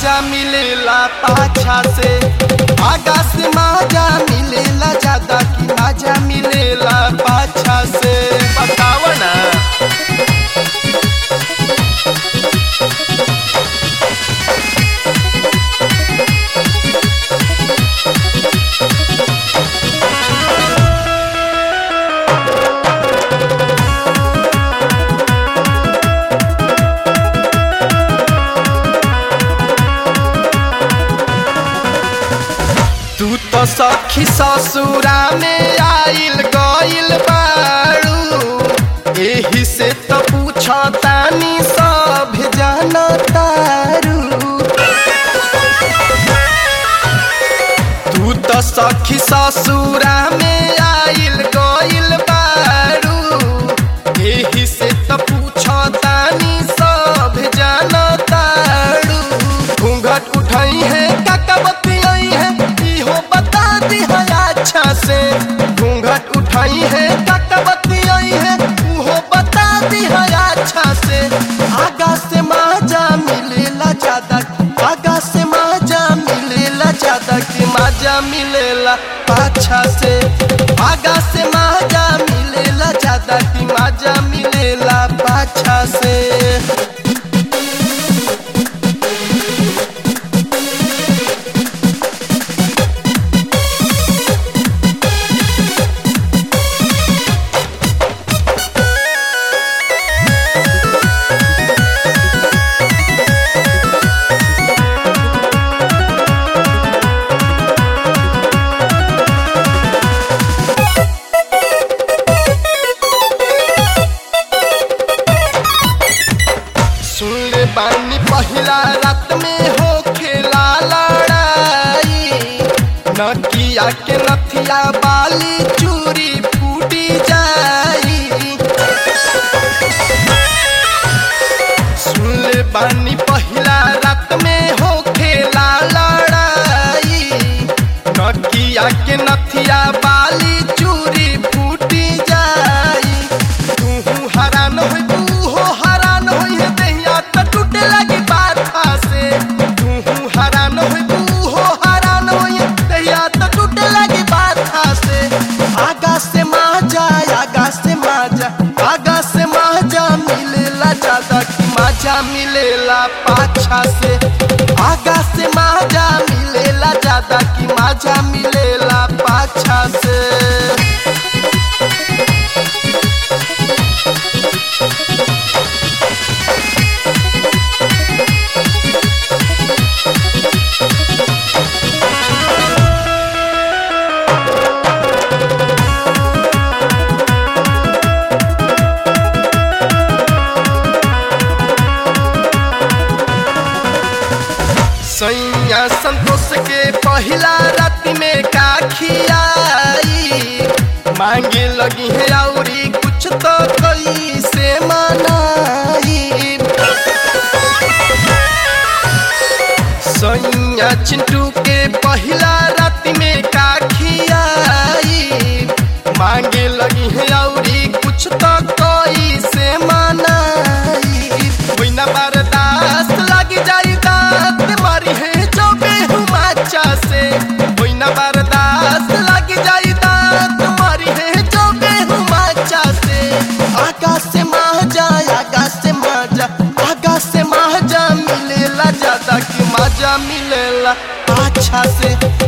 माजा मिलेला पाछा से आगा से माजा मिलेला ज्यादा कि माजा मिलेला पाछा से बताव ना तू तो सखी ससुरा में आइल गइल बाड़ू एही से तो पूछतानी सब जानतारू तू तो सखी ससुरा में आइल गइल बाड़ू एही से तो पूछतानी सब जानतारू घूंघट उठाई है काका बतियाई है इहो बता दी है अच्छा से घूंघट उठाई है काका बतियाई है उहो बता दी है अच्छा से आगा से माजा मिलेला ज्यादा आगा से माजा मिलेला ज्यादा कि माजा मिलेला पाछा से आगा से माजा मिलेला ज्यादा कि माजा मिलेला पाछा से सुन ले बानी पहिला रात में हो खेला लड़ाई नकिया के नथिया बाली चूरी फूटी जाई सुन ले बानी पहिला रात में हो खेला लड़ाई नकिया के नथिया बाली चूरी फूटी जाई तू हरान होई तू हो हरान होई है दहिया त टूटे लगी बाथा से तू हरान होई तू हो हरान होई है दहिया त टूटे लगी बाथा से आगा से माजा आगा से माजा आगा से माजा मिलेला ज्यादा कि माजा मिलेला पाछा से आगा से माजा मिलेला ज्यादा कि माजा मिलेला पाछा से सैया संतोष के पहिला राति में का खियाई मांगे लगी है औरी कुछ तो कई से मनाई सैया चिंटू के पहिला राति में का खियाई मांगे लगी है औरी कुछ तो कई से मनाई कोई ना बर्दाश्त लग जाई दांत मारी है जो बेहुमाचा से कोई ना बर्दाश्त लग जाई दांत मारी है जो बेहुमाचा से आगा से माजा आगा से माजा आगा से माजा मिलेला ज्यादा कि माजा मिलेला अच्छा से